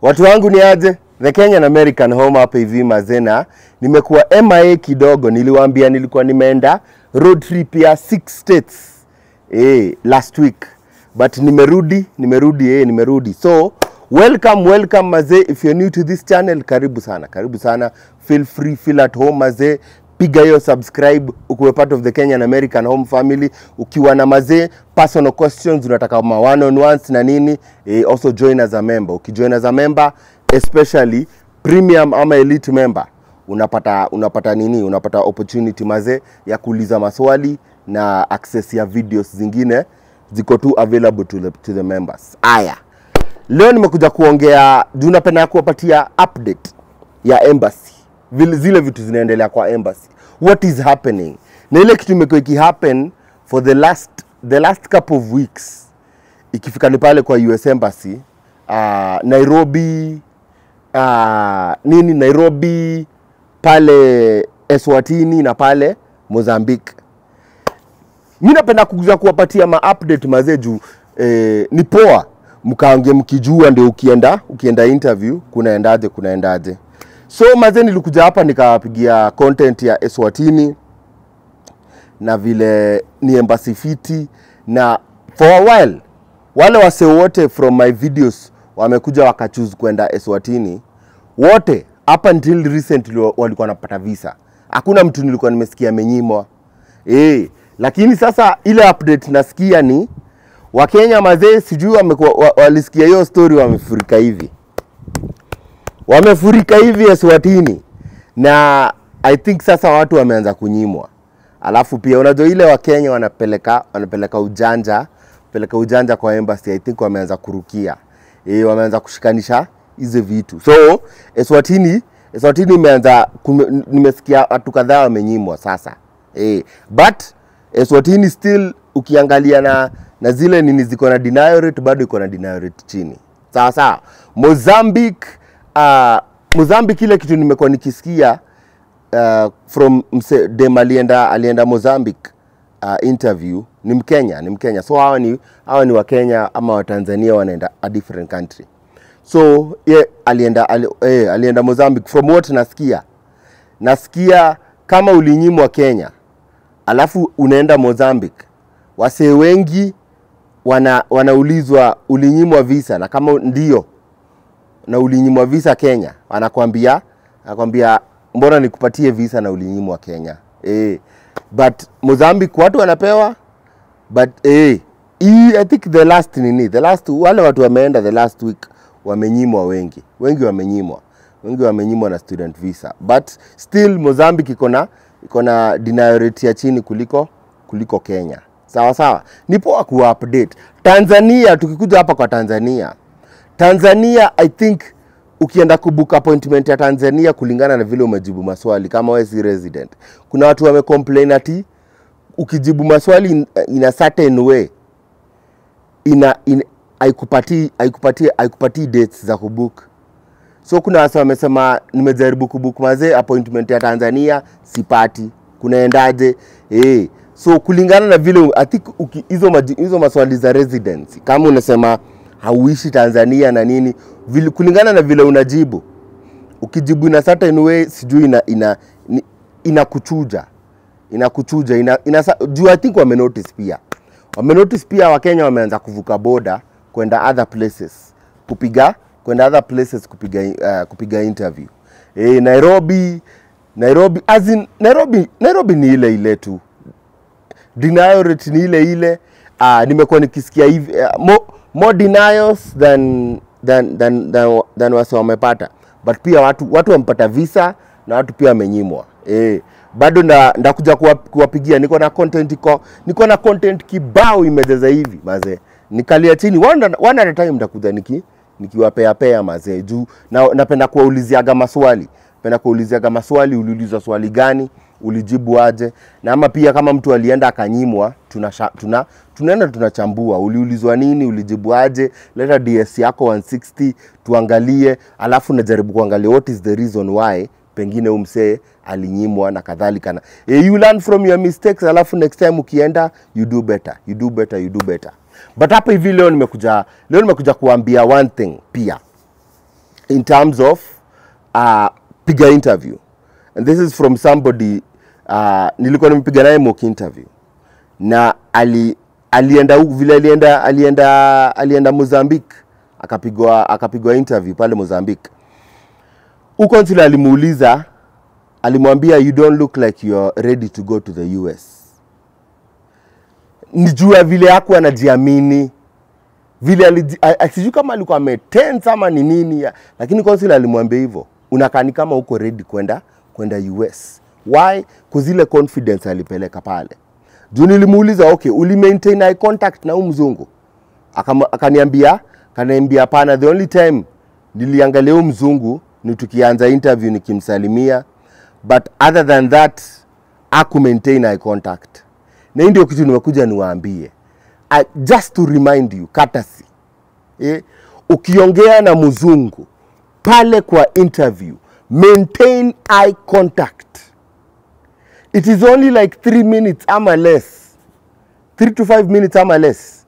Watu wangu ni aje? The Kenyan American Home hapa hivi mazena. Nimekuwa MIA kidogo, niliwaambia nilikuwa nimeenda road trip ya six states eh, last week but nimerudi, nimerudi eh, nimerudi. So welcome, welcome mazee. If you're new to this channel, karibu sana, karibu sana. Feel free, feel at home mazee piga hiyo subscribe ukuwe part of the Kenyan American Home family. Ukiwa na mazee personal questions, unataka ma one on ones na nini eh, also join as a member. Ukijoin as a member especially premium ama elite member unapata unapata nini, unapata opportunity mazee ya kuuliza maswali na access ya videos zingine ziko tu available to the, to the members. Aya, leo nimekuja kuongea juu napenda kuwapatia update ya embassy vile zile vitu zinaendelea kwa embassy what is happening na ile kitu imekuwa ikihappen for the last the last couple of weeks ikifika ni pale kwa US embassy uh, Nairobi uh, nini Nairobi pale Eswatini na pale Mozambique mi napenda kuja kuwapatia ma update mazee juu eh, ni poa mkaange mkijua ndio ukienda ukienda interview kunaendaje kunaendaje so mazee nilikuja hapa nikawapigia content ya Eswatini na vile ni embassy fiti na for a while wale wase wote from my videos wamekuja wakachoose kwenda Eswatini wote up until recently wa- walikuwa wanapata visa hakuna mtu nilikuwa nimesikia amenyimwa eh lakini sasa ile update nasikia ni wakenya mazee sijui wamekuwa wa, walisikia hiyo story wamefurika hivi wamefurika hivi Eswatini na I think sasa watu wameanza kunyimwa. Alafu pia unajua ile Wakenya wanapeleka wanapeleka ujanja peleka ujanja kwa embassy, I think wameanza kurukia e, wameanza kushikanisha hizi vitu. So Eswatini Eswatini imeanza kume- nimesikia watu kadhaa wamenyimwa sasa e, but Eswatini still ukiangalia na na zile nini ziko na denial rate bado iko na denial rate chini sawa sawa. Mozambique uh, Mozambique ile kitu nimekuwa nikisikia uh, from mse, dem alienda alienda Mozambique uh, interview ni Mkenya, ni Mkenya. So hawa ni hawa ni Wakenya ama Watanzania wanaenda a different country. So ye alienda ali, eh, alienda Mozambique from what nasikia. Nasikia kama ulinyimwa Kenya alafu unaenda Mozambique, wasee wengi wana, wanaulizwa ulinyimwa visa, na kama ndio na ulinyimwa visa Kenya, anakwambia anakwambia mbona nikupatie visa na ulinyimwa Kenya eh, but Mozambique watu wanapewa but eh, hii I think the last nini the last wale watu wameenda the last week wamenyimwa wengi wengi wamenyimwa wengi wamenyimwa na student visa but still Mozambique iko na iko na denial rate ya chini kuliko kuliko Kenya sawa sawa ni poa ku update Tanzania tukikuja hapa kwa Tanzania Tanzania I think ukienda kubook appointment ya Tanzania kulingana na vile umejibu maswali kama wewe si resident kuna watu wamecomplain ati ukijibu maswali in, in a certain way ina, in, haikupatii haikupatii haikupatii dates za kubook so kuna wasa wamesema nimejaribu kubook mazee appointment ya Tanzania sipati kunaendaje eh so kulingana na vile I think uki- hizo maji- hizo maswali za residency kama unasema hauishi Tanzania na nini vile, kulingana na vile unajibu ukijibu ina certain way sijui ina ina ni- inakuchuja inakuchuja ina, ina, juu I think wame notice pia wame notice pia Wakenya wameanza kuvuka boda kwenda other places kupiga kwenda other places kupiga uh, kupiga interview eh Nairobi Nairobi as in, Nairobi Nairobi ni ile ile tu denial rate ni ile ile uh, nimekuwa nikisikia hivi uh, more, more denials than than than than, than wase wamepata but pia watu watu wamepata visa na watu pia wamenyimwa eh bado nda ndakuja kuwa- kuwapigia niko na content iko niko na content kibao imejaza hivi mazee nikalia chini one, at- one at a time ndakuja niki nikiwapea pea mazee juu na, napenda kuwauliziaga maswali napenda kuuliziaga maswali uliulizwa swali gani ulijibu aje na ama pia kama mtu alienda akanyimwa tuna, tuna, tunaenda tunachambua uliulizwa nini ulijibu aje leta ds yako 160 tuangalie alafu najaribu kuangalia what is the reason why pengine huyu msee alinyimwa na kadhalika na eh, you learn from your mistakes alafu next time ukienda you do better you do better you do better but hapa hivi leo nimekuja leo nimekuja kuambia one thing pia in terms of uh, piga interview and this is from somebody uh, nilikuwa nimepiga naye mock interview na ali alienda huku vile alienda alienda alienda Mozambique akapigwa akapigwa interview pale Mozambique huko nsile alimuuliza alimwambia you don't look like you're ready to go to the US nijua vile haku anajiamini vile aliji- a- a- sijui kama alikuwa ametense ama ni nini ya- lakini consul alimwambia hivyo unakaa ni kama uko ready kwenda kwenda US why kuzile confidence alipeleka pale juu nilimuuliza okay uli maintain eye contact na huyu mzungu Akama- akaniambia akaniambia hapana the only time niliangalia huyu mzungu ni tukianza interview nikimsalimia but other than that aku maintain eye contact na hii ndio kitu nimekuja niwaambie uh, just to remind you courtesy eh, ukiongea na mzungu pale kwa interview maintain eye contact it is only like 3 minutes ama less 3 to 5 minutes ama less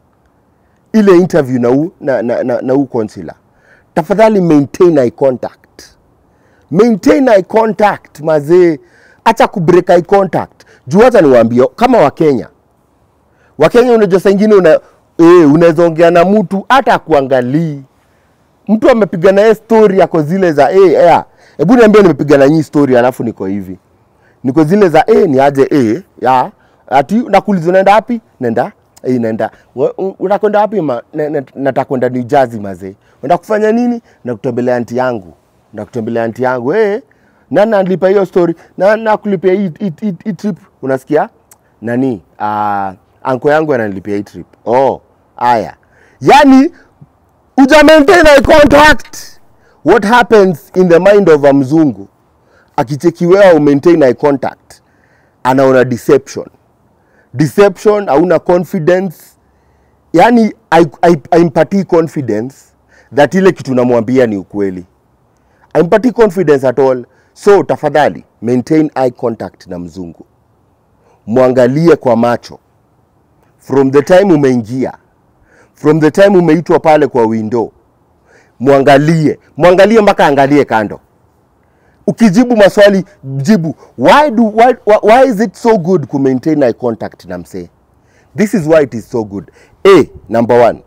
ile interview na huu na, na, na, na huu consular tafadhali maintain eye contact maintain eye contact mazee acha kubreak eye contact juu hata niwaambie kama wakenya wakenya unajua saa ingine una, eh, unaweza ongea na mtu hata akuangalii mtu amepiga naye story ako zile za eh, eh, hebu niambie nimepiga na nyii story alafu niko hivi niko zile za eh, ni aje eh, ya ati nakuuliza unaenda wapi nenda eh, naenda "Wa- u- unakwenda wapi ma "Na- na- nataka kwenda New Jersey mazee unaenda kufanya nini na kutembelea anti yangu na kutembelea anti yangu eh na nalipa hiyo story na nakulipia hii hii- hii- hii trip unasikia nani uh, anko yangu ananilipia hii trip oh haya yani uja maintain eye contact what happens in the mind of a mzungu akichekiwewa umaintain eye contact anaona deception deception hauna confidence yani aimpatii confidence that ile kitu namwambia ni ukweli aimpatii confidence at all so tafadhali maintain eye contact na mzungu mwangalie kwa macho from the time umeingia from the time umeitwa pale kwa window mwangalie mwangalie mpaka angalie kando ukijibu maswali jibu why, do, why, why is it so good ku maintain eye contact na msee this is why it is so good a number one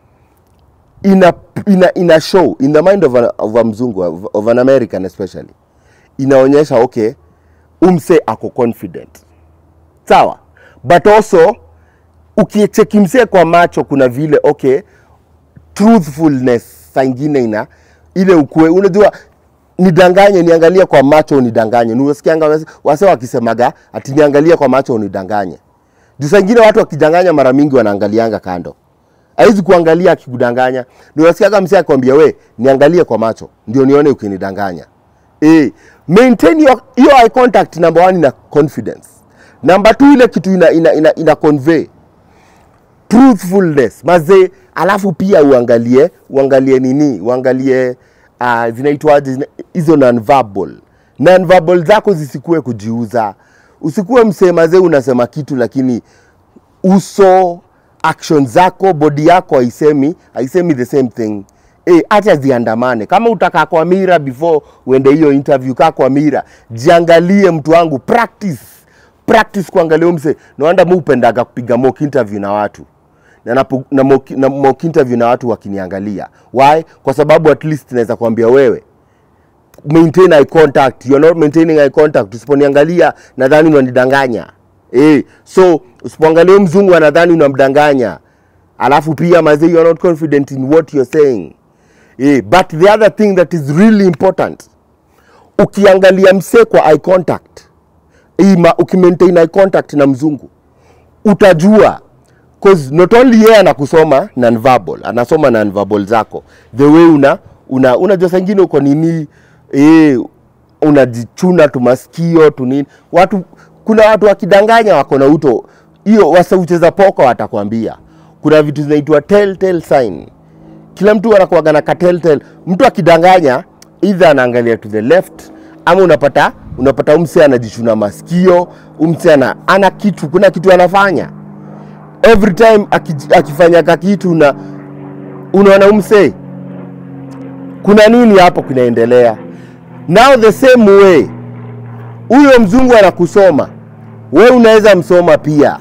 ina, ina, ina show in the mind of a, of a mzungu of, of an american especially inaonyesha okay umse ako confident sawa but also ukicheki msee kwa macho kuna vile okay truthfulness saa ingine ina ile ukue unajua nidanganye niangalie kwa macho unidanganye niwasikianga wase- wase wakisemaga ati niangalie kwa macho unidanganye juu saa ingine watu wakidanganya mara mingi wanaangalianga kando haizi kuangalia akikudanganya niwasikiaga msee akwambia we niangalie kwa macho ndio nione ukinidanganya eh, maintain your, your eye contact number one ina confidence number two ile kitu ina, ina, ina, ina convey truthfulness mazee alafu pia uangalie uangalie nini uangalie uh, zinaitwaje zina- hizo nonverbal nonverbal zako zisikue kujiuza usikuwe msee mazee unasema kitu lakini uso action zako body yako haisemi haisemi the same thing Eh, acha ziandamane kama utakaa kwa mira before uende hiyo interview kaa kwa mira jiangalie mtu wangu practice practice kuangalia huyu mse nawanda mu upendaga kupiga mock interview na watu na, napu, na, mock, na mock interview na watu wakiniangalia why kwa sababu at least naweza kuambia wewe maintain eye contact you're not maintaining eye contact usiponiangalia nadhani unanidanganya eh so usipoangalia huyu mzungu anadhani unamdanganya alafu pia mazee you are not confident in what you're saying eh but the other thing that is really important ukiangalia msee kwa eye contact ima ukimaintain eye contact na mzungu utajua cause not only yeye anakusoma nonverbal anasoma nonverbal zako the way una una unajua saa ingine uko nini eh unajichuna tu masikio tu nini watu kuna watu wakidanganya wako na uto hiyo wasaucheza poka watakwambia kuna vitu zinaitwa telltale sign kila mtu anakuwaga na ka telltale mtu akidanganya either anaangalia to the left ama unapata unapata umse anajichuna masikio umse ana, ana kitu kuna kitu anafanya every time aki- akifanya ka kitu na unaona umse kuna nini hapo kinaendelea now the same way huyo mzungu anakusoma we unaweza msoma pia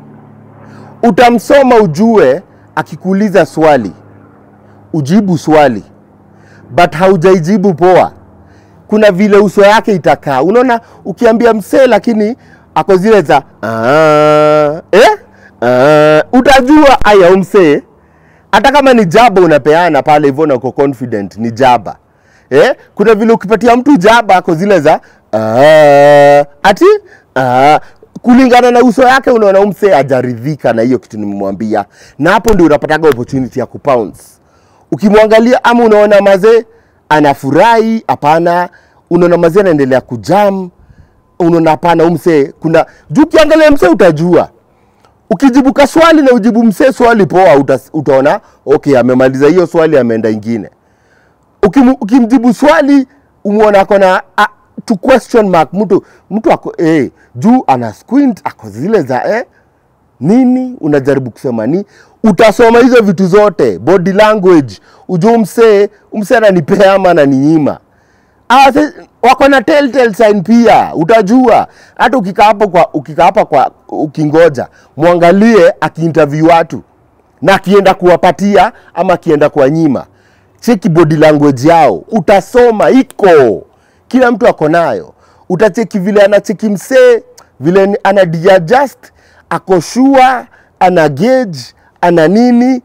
utamsoma ujue akikuuliza swali ujibu swali but haujaijibu poa kuna vile uso yake itakaa unaona ukiambia msee lakini ako zile za "Ah, eh? Ah," utajua aya huyu msee hata kama ni jaba unapeana pale hivyo na uko confident ni jaba eh? kuna vile ukipatia mtu jaba ako zile za "Ah," ati "Ah," kulingana na uso yake unaona huyu msee ajaridhika na hiyo kitu nimemwambia na hapo ndio unapataga opportunity ya kupounce ukimwangalia ama unaona mazee anafurahi hapana unaona mazee anaendelea kujam unaona hapana huyu msee kuna juu ukiangalia msee utajua ukijibu ka swali na ujibu msee swali poa uta, utaona okay amemaliza hiyo swali ameenda ingine Ukimu, ukimjibu swali umwona ako na a, to question mark mtu mtu ako eh, juu ana squint ako zile za eh, nini unajaribu kusema ni utasoma hizo vitu zote body language ujue msee msee ananipea ama ananinyima Ah, se- wako na telltale sign pia utajua hata ukikaa hapo kwa ukikaa hapa kwa ukingoja mwangalie akiinterview watu na akienda kuwapatia ama akienda kuwanyima cheki body language yao utasoma iko kila mtu ako nayo utacheki vile anacheki msee vile ni- ana adjust ako sure ana gauge ana nini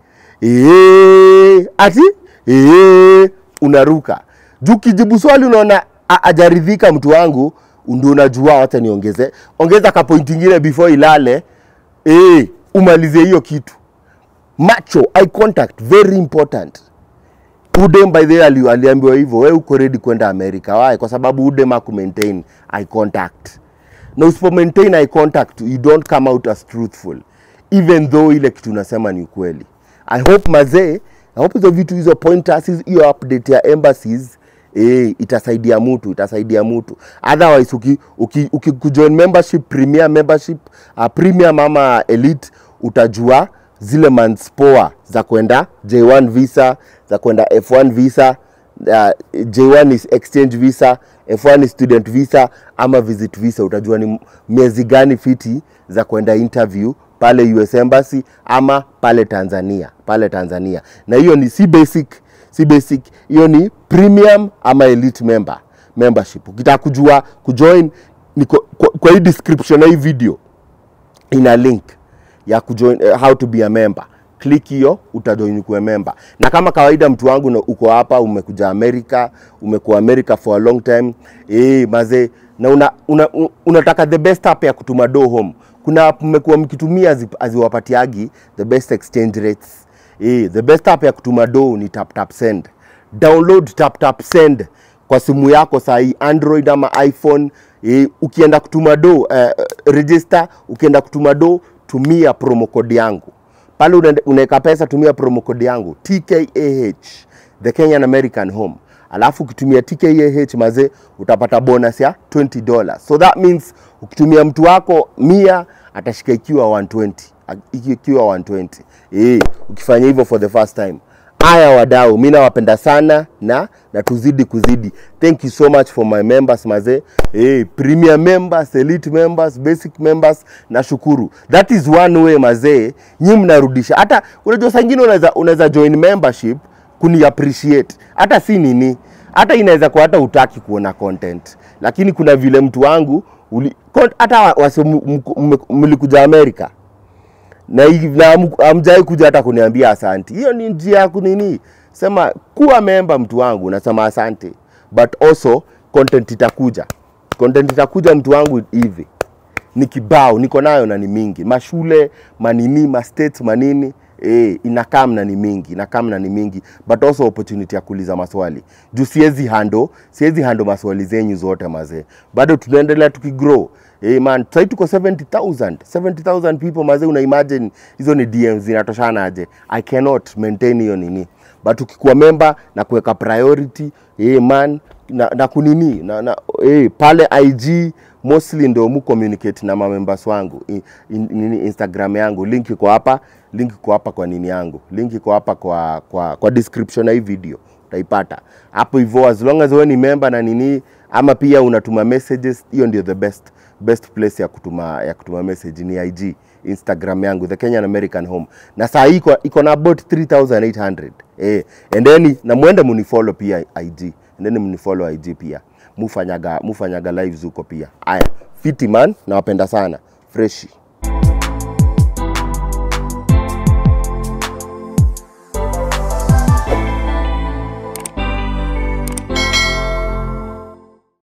Eee, ati Eee, unaruka juu kijibu swali unaona a- ajaridhika mtu wangu ndio unajua wacha niongeze ongeza ka point ingine before ilale eh umalizie hiyo kitu macho eye contact very important udem by the way ali- aliambiwa hivyo we uko ready kwenda america why kwa sababu udem aku maintain eye contact na usipo maintain eye contact you don't come out as truthful even though ile kitu unasema ni ukweli i hope mazee i hope hizo vitu hizo pointers hizo- hiyo update ya embassies eh, itasaidia mtu itasaidia mtu otherwise uki, uki, uki kujoin membership premier membership uh, premium ama elite utajua zile months poa za kwenda J1 visa za kwenda F1 visa uh, J1 is exchange visa F1 is student visa ama visit visa utajua ni miezi gani fiti za kwenda interview pale US Embassy ama pale Tanzania pale Tanzania na hiyo ni si basic si basic hiyo ni premium ama elite member membership ukitaka kujua kujoin niko kwa, kwa hii description ya hii video ina link ya kujoin, uh, how to be a member click hiyo utajoin kuwe member na kama kawaida mtu wangu na uko hapa umekuja america umekuwa america for a long time eh maze na una, una, una, unataka the best app ya kutuma do home kuna app mmekuwa mkitumia hazi- haziwapatiagi the best exchange rates eh the best app ya kutuma do ni tap tap send download tap tap send kwa simu yako saa hii android ama iphone e, ukienda kutuma do uh, register ukienda kutuma do tumia promo code yangu pale unaende- unaweka pesa tumia promo code yangu tkah the kenyan american home alafu ukitumia tkah mazee utapata bonus ya 20 dollars so that means ukitumia mtu wako mia atashika ikiwa 120 iki- ikiwa 120 eh ukifanya hivyo for the first time haya wadau mi nawapenda sana na na tuzidi kuzidi thank you so much for my members mazee hey, premier members elite members basic members nashukuru that is one way mazee nyi mnarudisha hata unajua saa ingine unaweza unaweza join membership kuni appreciate hata si nini hata inaweza kuwa hata utaki kuona content lakini kuna vile mtu wangu uli, kon- hata wa- wasi m- m- m- mlikuja amerika na hii- na hamku- hamjai kuja hata kuniambia asanti. Hiyo ni njia ya kunini, sema kuwa memba mtu wangu, nasema asante, but also content itakuja, content itakuja mtu wangu hivi ni kibao niko nayo na ni mingi mashule manini ma states manini eh, inakaa na ni mingi inakaa na ni mingi but also opportunity ya kuuliza maswali juu siwezi hando siwezi hando maswali zenyu zote mazee bado tunaendelea tukigrow Eh man, sasa tuko 70,000 70,000 people mazee, una imagine hizo ni DMs zinatoshana aje? I cannot maintain hiyo nini, but ukikuwa member na kuweka priority eh man na, na kunini na, na eh, pale IG mostly ndio mu communicate na mamembers wangu in, in, nini Instagram yangu, link iko hapa, link iko hapa kwa nini yangu, link iko hapa kwa, kwa, kwa description ya hii video utaipata hapo hivyo as long as wewe ni member na nini ama pia unatuma messages hiyo ndio the best best place ya kutuma ya kutuma message ni IG Instagram yangu the Kenyan American Home na saa hii iko iko na about 3800 eh and then na muende munifollow pia IG and then munifollow IG pia mufanyaga mufanyaga lives huko pia haya fiti man nawapenda sana freshi